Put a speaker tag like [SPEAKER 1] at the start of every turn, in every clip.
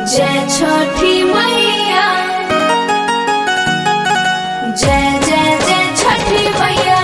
[SPEAKER 1] जय छठी मैया जय जय जय छठी मैया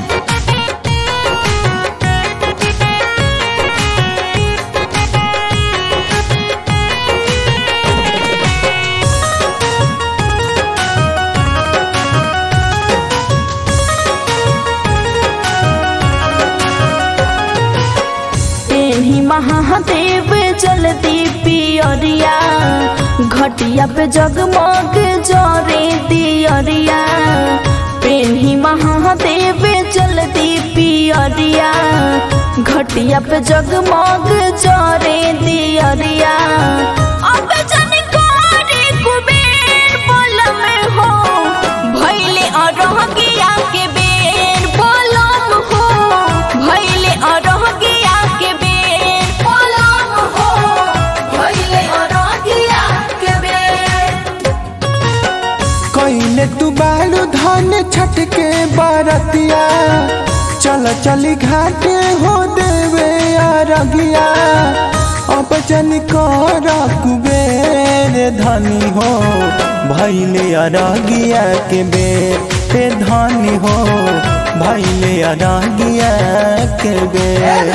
[SPEAKER 2] तेही महादेव जलती पियरिया घटिया पे जगमग जरे दियरिया पेन्ही महादेव जलती पियरिया घटिया पे जगमग जरे दियरिया अब जन करे कुबेर बोलम हो भैले अरहगिया के बेर बोलम हो भैले अरहगिया के बेर बोलम हो भैले अरहगिया के बेर
[SPEAKER 3] कइले तू बालू धान छठ के बरतिया चल चली घाटे हो देवे अरगिया अब जन कर कुबेर धनी हो भैले अरगिया के बेर पे धनी हो भैले अरगिया के बेर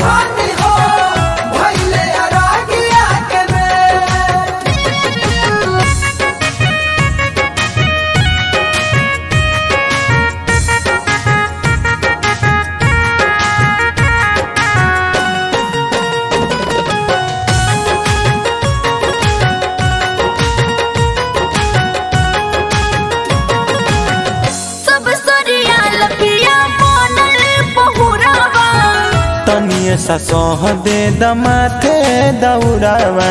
[SPEAKER 2] सब सरिया लपिया बनल बहुरावा
[SPEAKER 3] तनिए सा सह दे दमाथे दौड़ावा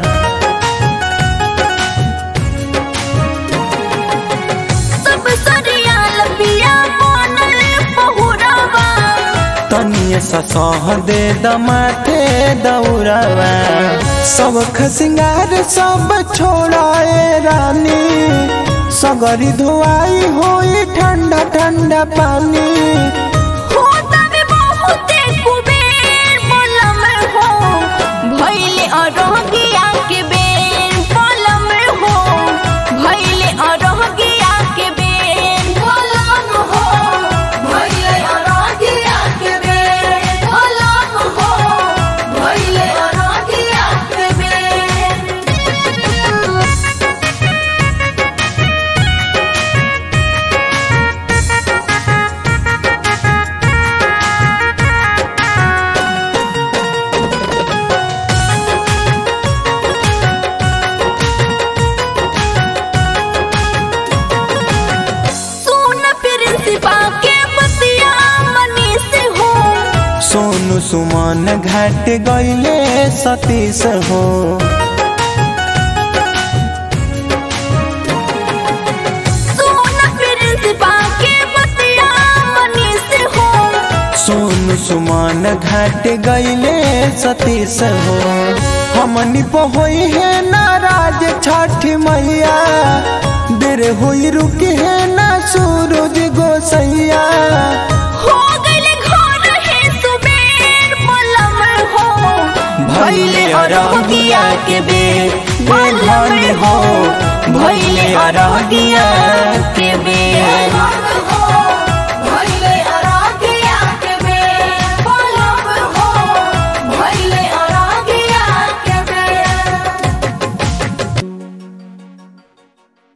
[SPEAKER 2] सब सरिया लपिया बनल बहुरावा
[SPEAKER 3] तनिए सा सह दे दमाथे दौड़ावा सब खसिंगार सब छोड़ाए रानी सगरी धुआई होई ठंडा ठंडा पानी
[SPEAKER 2] होता भी बहुते कुबेर बोलम हो भैले अरहगिया के बेर बोलम हो भैले अरहगिया के बेर बोलम हो भैले अरहगिया के बेर बोलम हो भैले अरहगिया के बेर सुन प्रिंसिपा के बतिया मनी से हो
[SPEAKER 3] सोनू सुमन घाट गईले सतीश हो
[SPEAKER 2] सुन प्रिंसिपा के बतिया मनी से हो
[SPEAKER 3] सोनू सुमन घाट गईले सतीश हो हमनी पहोई है नाराज छठ मैया देर हुई रुकी है ना सूरज गोसैया
[SPEAKER 2] हो गइल घर है सुबेर बोलम हो
[SPEAKER 3] भैले अरगिया के बेर बेलन हो भैले अरगिया के बेर